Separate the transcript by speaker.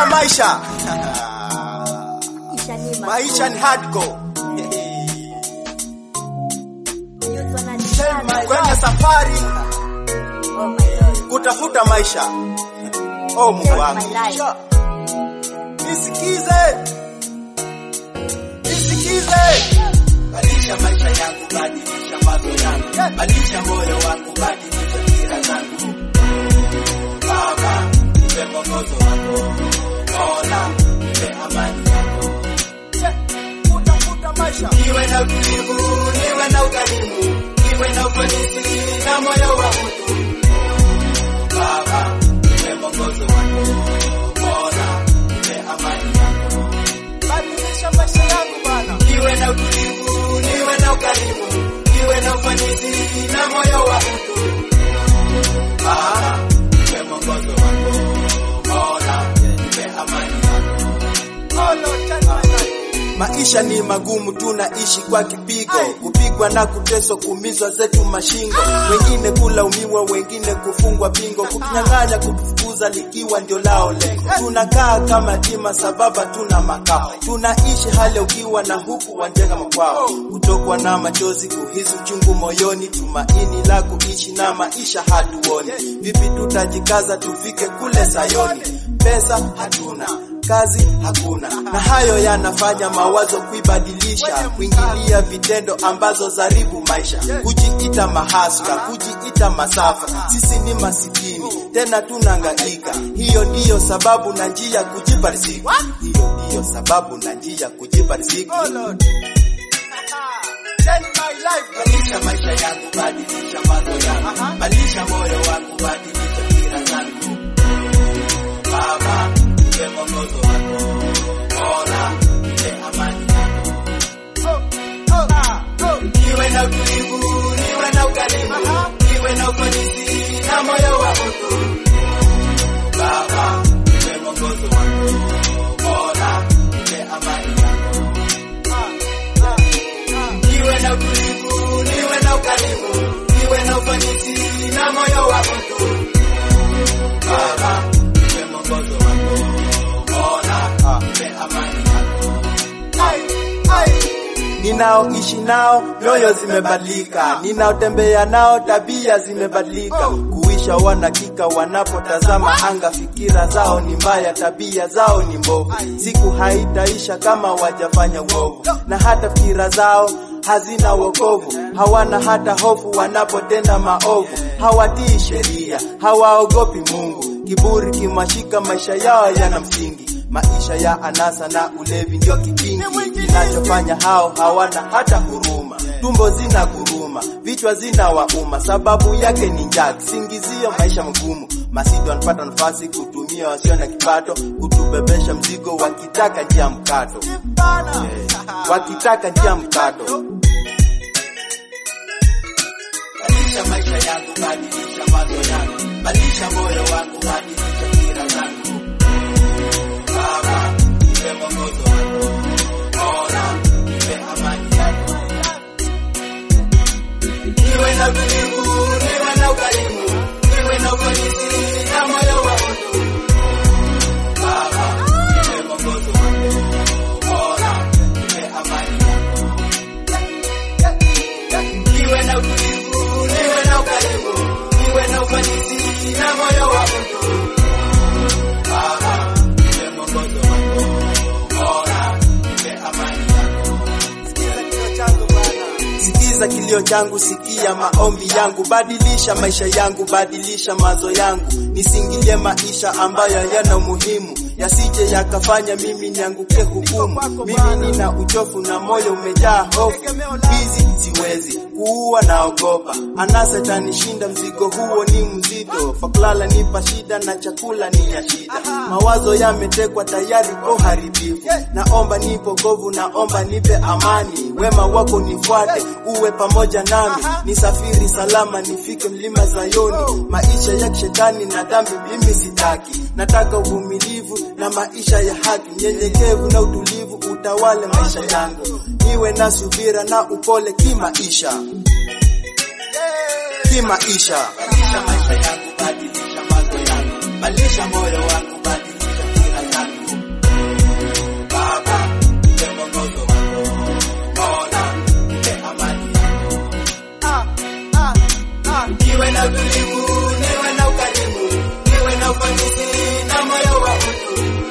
Speaker 1: Badilisha maisha.
Speaker 2: Maisha ni
Speaker 1: Maisha ni hardcore. Kwenye safari kutafuta maisha. Oh Mungu wangu. Nisikize. Nisikize.
Speaker 3: Badilisha maisha yangu, badilisha mawazo yangu, badilisha moyo wangu, badilisha fikira zangu. Baba, nipe mwongozo wako, Mola, nipe amani yako.
Speaker 1: Kutafuta maisha.
Speaker 3: Niwe na utulivu, niwe na ukarimu, niwe na ufanisi na moyo wa utu. Baba, nipe mwongozo wako, Mola, nipe amani yako.
Speaker 1: Badilisha maisha yangu bana.
Speaker 3: Niwe na utulivu, niwe na ukarimu, niwe na ufanisi na moyo wa utu. Baba, nipe mwongozo wako, Mola, nipe amani yako.
Speaker 1: Oh Lord, turn my life. Maisha ni magumu, tunaishi kwa kipigo, kupigwa na kuteswa, kuumizwa zetu mashingo, wengine kulaumiwa, wengine kufungwa pingo, kutunyang'anya, kutufukuza likiwa ndio lao lengo. Tunakaa kama tima sababa tuna makao, tunaishi hali ya ukiwa na huku wanjenga makwao, kutokwa na machozi, kuhisi uchungu moyoni, tumaini la kuishi na maisha hatuoni. Vipi tutajikaza tufike kule Sayoni? Pesa hatuna kazi hakuna, na hayo yanafanya mawazo kuibadilisha, kuingilia vitendo ambazo zaribu maisha, kujiita mahasla, kujiita masafa. Sisi ni masikini tena tunangaika, hiyo ndiyo sababu na njia kujipa riziki, hiyo ndiyo sababu na njia kujipa riziki.
Speaker 3: Badilisha maisha yangu, badilisha mawazo yangu, badilisha moyo wangu, badilisha fikira zangu. Baba, nipe mwongozo wako, Mola, nipe amani yako. Niwe na utulivu, niwe na ukarimu, niwe na ufanisi na moyo wa utu. Baba, nipe mwongozo wako, Mola, nipe amani yako. Niwe na utulivu, niwe na ukarimu, niwe na ufanisi na moyo wa utu. Baba, nipe mwongozo wako, Mola, nipe amani yako.
Speaker 1: Ninaoishi nao nyoyo zimebadilika, ninaotembea nao tabia zimebadilika. Kuisha wanakika wanapotazama anga, fikira zao ni mbaya, tabia zao ni mbovu. Siku haitaisha kama wajafanya uovu, na hata fikira zao hazina wokovu. Hawana hata hofu wanapotenda maovu, hawatii sheria, hawaogopi Mungu. Kiburi kimashika, maisha yao yana msingi maisha ya anasa na ulevi ndio kikingi kinachofanya hao hawana hata huruma. Tumbo zina guruma, vichwa zina wauma, sababu yake ni njaa, kisingizio maisha magumu. Masidi wanapata nafasi kutumia wasio na kipato, kutubebesha mzigo, wakitaka njia mkato, Eh, wakitaka njia mkato.
Speaker 3: Badilisha maisha yangu, badilisha mawazo yangu, badilisha moyo wangu, badilisha fikira zangu. Baba, nipe mwongozo wako, Mola, nipe amani yako. Niwe na utulivu, niwe na ukarimu, niwe na ufanisi na moyo wa utu. Baba, nipe mwongozo wako, Mola, nipe amani yako. Niwe na utulivu, niwe na ukarimu, niwe na ufanisi na moyo wa utu. Baba, nipe mwongozo wako, Mola, nipe amani yako.
Speaker 1: Sikiza kilio changu, sikia maombi yangu, badilisha maisha yangu, badilisha mawazo yangu, nisingilie maisha ambayo yana umuhimu, yasije yakafanya mimi nianguke hukumu. Mimi nina uchofu na moyo umejaa hofu, hizi siwezi kuua, naogopa anasa itanishinda, mzigo huo ni mzito, fakulala nipa shida na chakula ni ya shida, mawazo yametekwa tayari kwa uharibifu, naomba nipo govu, naomba nipe amani, wema wako nifuate, uwe pamoja nami, nisafiri salama, nifike mlima Zayoni. Maisha ya kishetani na dhambi mimi sitaki, nataka uvumilivu na maisha ya haki, nyenyekevu na utulivu utawale maisha yangu, niwe na subira na upole kimaisha, kimaisha.
Speaker 3: Badilisha maisha yangu, badilisha mawazo yangu, badilisha moyo wangu, badilisha fikira zangu. niwe na utulivu, niwe na ukarimu, niwe na ufanisi na moyo wa utu.